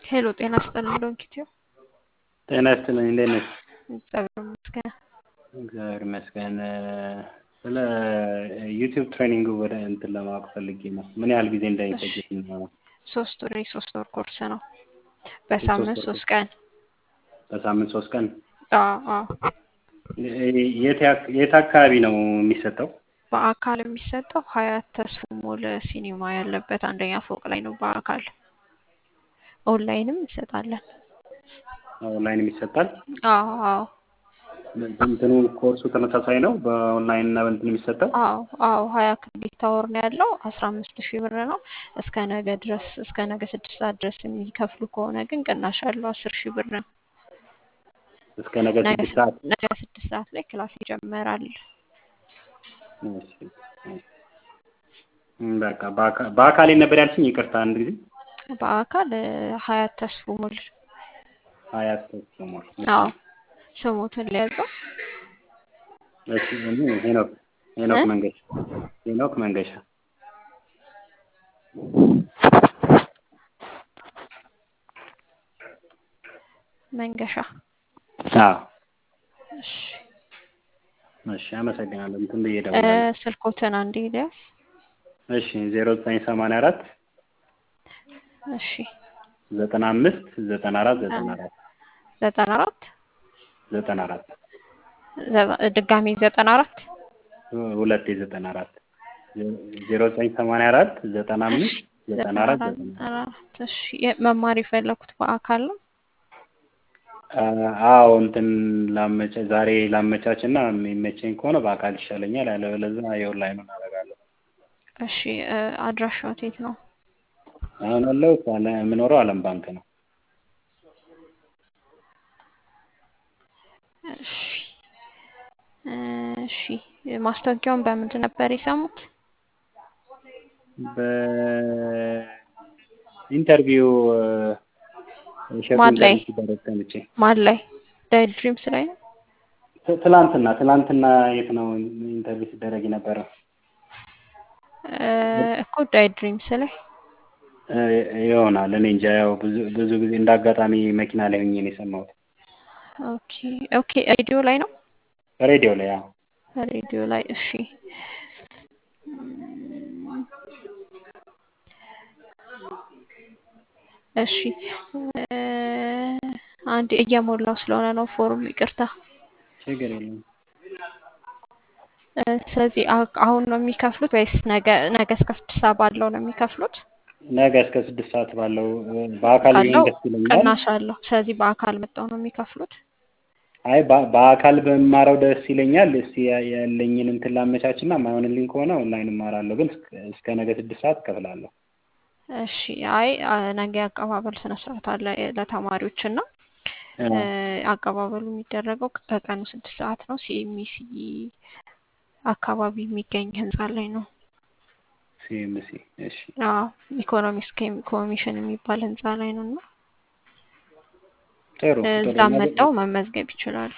ሄሎ ጤና ይስጥልኝ ዶንኪቲዮ። ጤና ይስጥልኝ እንዴት ነሽ? እግዚአብሔር ይመስገን። እግዚአብሔር ይመስገን። ስለ ዩቲዩብ ትሬኒንግ ወደ እንትን ለማወቅ ፈልጌ ነው። ምን ያህል ጊዜ እንደሚፈጅ ነው? ሶስት ወር የሶስት ወር ኮርስ ነው። በሳምንት ወር ሶስት ቀን። በሳምንት ሶስት ቀን። አዎ አዎ። የት ያክ- የት አካባቢ ነው የሚሰጠው? በአካል የሚሰጠው ሀያት ተስፎ ሞል ሲኒማ ያለበት አንደኛ ፎቅ ላይ ነው በአካል። ኦንላይንም እንሰጣለን። ኦንላይንም ይሰጣል። አዎ አዎ እንትኑ ኮርሱ ተመሳሳይ ነው በኦንላይን እና በእንትን የሚሰጠው? አዎ አዎ ሀያ ክሬዲት አወር ነው ያለው አስራ አምስት ሺህ ብር ነው። እስከ ነገ ድረስ እስከ ነገ ስድስት ሰዓት ድረስ የሚከፍሉ ከሆነ ግን ቅናሽ አለው አስር ሺህ ብር ነው። እስከ ነገ ነገ ስድስት ሰዓት ነገ ስድስት ሰዓት ላይ ክላስ ይጀመራል። እሺ፣ እሺ። በቃ በአካ- በአካል የት ነበር ያልሽኝ? ይቅርታ አንድ ጊዜ በአካል እ፣ ሀያት ተስፎ ሞል ሀያት ተስሞል። አዎ ስሙትን ሊያዘው እሺ፣ እኔ ሄኖክ ሄኖክ እ? መንገሻ ሄኖክ መንገሻ መንገሻ። አዎ እሺ እሺ አመሰግናለሁ። እንትን ብዬ እ፣ እደውላለሁ። ስልኮትን አንዴ ሊያዝ እሺ ዜሮ ዘጠኝ ሰማንያ አራት እሺ ዘጠና አምስት ዘጠና አራት ዘጠና አራት ዘጠና አራት ዘጠና አራት ዘ- ድጋሚ ዘጠና አራት ሁለቴ ዘጠና አራት ዜሮ ዘጠኝ ሰማንያ አራት ዘጠና አምስት ዘጠና አራት ዘጠና አራት አራት እሺ የ- መማር የፈለኩት በአካል ነው። አ- አዎ እንትን ላመቻ ዛሬ ላመቻች እና የሚመቸኝ ከሆነ በአካል ይሻለኛል። ያለበለዚያ የኦንላይኑን አደርጋለሁ። እሺ እ፣ አድራሻው የት ነው? አሁን ያለሁት አለ- የምኖረው አለም ባንክ ነው። እሺ እ፣ እሺ ማስታወቂያውን በምንድን ነበር የሰሙት? በኢንተርቪው እሸቱ ማን ላይ? ኢንተርቪው ሲደረግ ሰምቼ ማን ላይ? ዳይት ድሪምስ ላይ ነው። ት- ትላንትና ትላንትና የት ነው ኢንተርቪው ሲደረግ የነበረው? እ፣ እኮ ዳይት ድሪምስ ላይ እ፣ ይሆናል እኔ እንጃ። ያው ብዙ ብዙ ጊዜ እንደ አጋጣሚ መኪና ላይ ሆኜ ነው የሰማሁት። ኦኬ ኦኬ ሬዲዮ ላይ ነው። ሬዲዮ ላይ ያው ሬዲዮ ላይ እሺ እም፣ እሺ እ፣ አንድ እየሞላው ስለሆነ ነው ፎርም ይቅርታ። ችግር የለም። እ፣ ስለዚህ አ- አሁን ነው የሚከፍሉት ወይስ ነገ ነገ እስከ ስድስት ሰዓት ባለው ነው የሚከፍሉት? ነገ እስከ ስድስት ሰዓት ባለው እ፣ በአካል ቢሆን አለው ደስ ይለኛል። ቅናሽ አለው። ስለዚህ በአካል መጣው ነው የሚከፍሉት። አይ በ- በአካል በማረው ደስ ይለኛል። እስቲ ያ- ያለኝን እንትን ላመቻችና ማይሆንልኝ ከሆነ ኦንላይን እማራለሁ። ግን እስከ እስከ ነገ ስድስት ሰዓት እከፍላለሁ። እሺ አይ አ፣ ነገ አቀባበል ስነ ስርዓት አለ ለተማሪዎች እና እ፣ እ፣ አቀባበሉ የሚደረገው ከቀኑ ስድስት ሰዓት ነው። ሲኤምሲ አካባቢ የሚገኝ ህንፃ ላይ ነው። ሲኤምሲ እሺ፣ አዎ ኢኮኖሚክስ ኮሚ- ኮሚሽን የሚባል ህንፃ ላይ ነው እና ጥሩ ጥሩ። እዛ ነገ መጣው መመዝገብ ይችላሉ።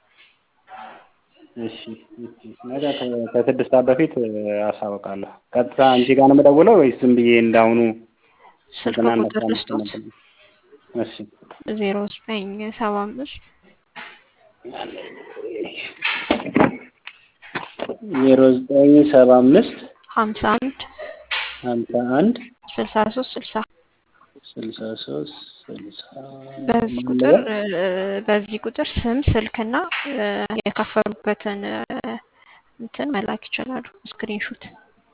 እሺ፣ እሺ። ነገ ከ- ከስድስት ሰዓት በፊት እ፣ አሳውቃለሁ። ቀጥታ አንቺ ጋር ነው የምደውለው ወይስ ዝም ብዬ እንዳሁኑ ስልክ ዘጠና አንድ ቁጥር አስራ አምስት ልስጦት ነበር? እሺ ዜሮ ዘጠኝ ሰባ አምስት ዜሮ ዘጠኝ ሰባ አምስት ሀምሳ አንድ ሀምሳ አንድ ስልሳ ሶስት ስልሳ ስልሳ ሶስት ስልሳ በዚህ ማን ቁጥር ልበል? እ፣ በዚህ ቁጥር ስም ስልክና እ፣ የከፈሉበትን እ፣ እንትን መላክ ይችላሉ። ስክሪንሹት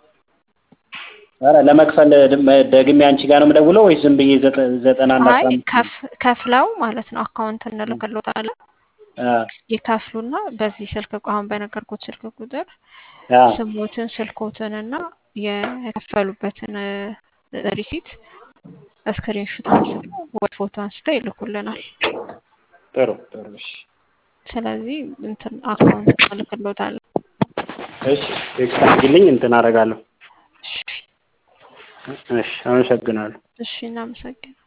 ኧረ ለመክፈል ድም- ደግሜ አንቺ ጋር ነው የምደውለው ወይስ ዝም ብዬ ዘጠ- ዘጠና አንድ አይ አስራ አምስት ከፍ ከፍለው ማለት ነው አካውንት እንልክሎታለን አ ይከፍሉና በዚህ ስልክ ቁ- አሁን በነገርኩት ስልክ ቁጥር አ ስሞትን ስልኮትን እና የከፈሉበትን እ፣ ሪሲት ስክሪንሹት አንስተው ወይ ፎቶ አንስተው ይልኩልናል። ጥሩ ጥሩ እሺ ስለዚህ እንትን አካውንት እንልክሎታለን። እሺ ቴክስት አድርጊልኝ እንትን አደርጋለሁ እሺ እሺ አመሰግናለሁ እሺ እናመሰግናለን።